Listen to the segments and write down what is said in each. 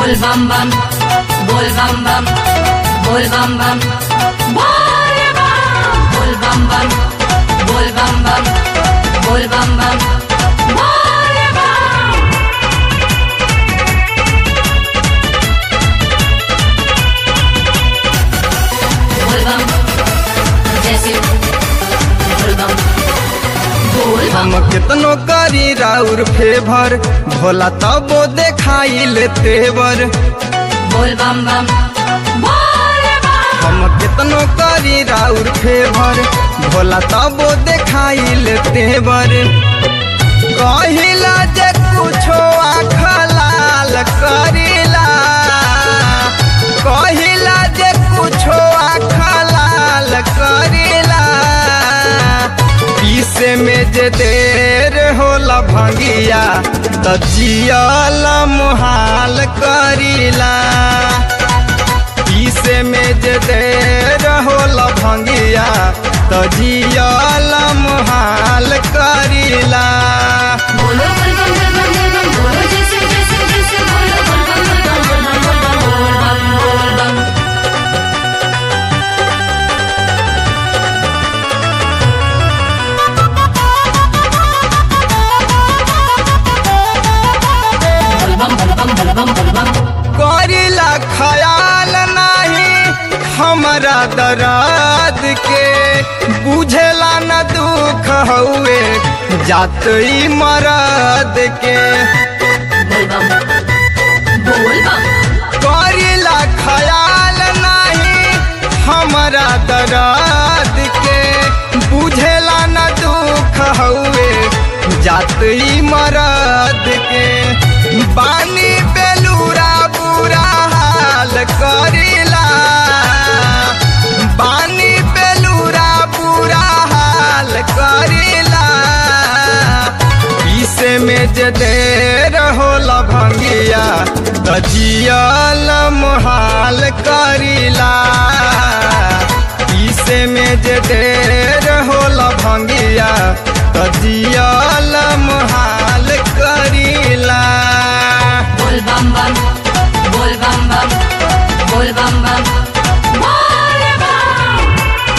बोल बम बम बोल बम बम बोल बम बम बोल बम बोल बम बम बोल बम बम बोल बम बम बोल बम बोल बम जैसे बोल बम बोल बम हम कितनो करी राउर फेभर भोला तबो देखाई ले तेवर बोल बम बम बोल बम हम कितनो करी राउर फेभर भोला तबो देखाई ले तेवर कहिला जे कुछो आँख लाल करिला कहिला जे कुछो आँख लाल करिला पीसे में जे देर होला भंगिया त जियल मुहाल करिला पीसे में जे देर होला भंगिया त जियल मुहाल करिला बोलो बोल बम बोल बम बोल बम बोलो जैसे जैसे जैसे बोलो बोल बम बोल बम बोल बम बोल बम बोल बम बोल बम बोल बम बोल बम बोल बम बोल बम करिला ख्याल नाही हमरा दर्द के बुझेला न दुख हउए जात ई मरद के बोल बम बोल बम करिला ख्याल नाही हमरा दर्द के बुझेला न दुख हउए जात ई मरद के बानी बेलूरा बुरा हाल करिला बानी बेलूरा बुरा हाल करिला पीसे में जे देर होला भंगिया त जियल मुहाल करिला पीसे में जे देर होला भंगिया त जियल मुहाल करिला बोल बम बम बोल बम बम बोल बम बम बोल बम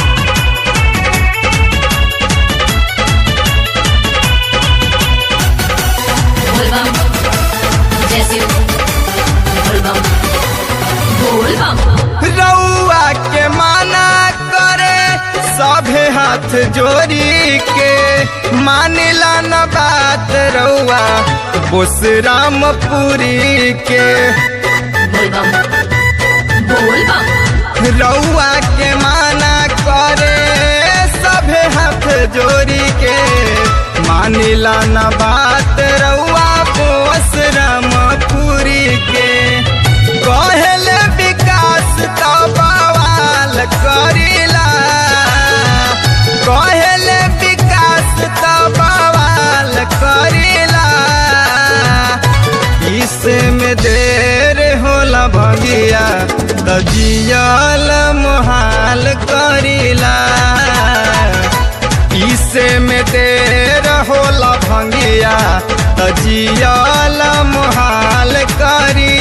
बोल बम जैसे बोल बम बोल बम रउआ के माना करे सभे हाथ जोड़ी के मानिला न बात रउआ बोस रामपुरी के बोल बम बोल बम रउआ के माना करे सभे हाथ जोड़ी के मानिला न बात रउआ बोस रामपुरी के कहल विकास तो बवाल करिला कहल विकास तो बवाल करिला इसमें देर होला भगिया त जियल मुहाल करिला इसे में देर होला भंगिया त जियल मुहाल करिला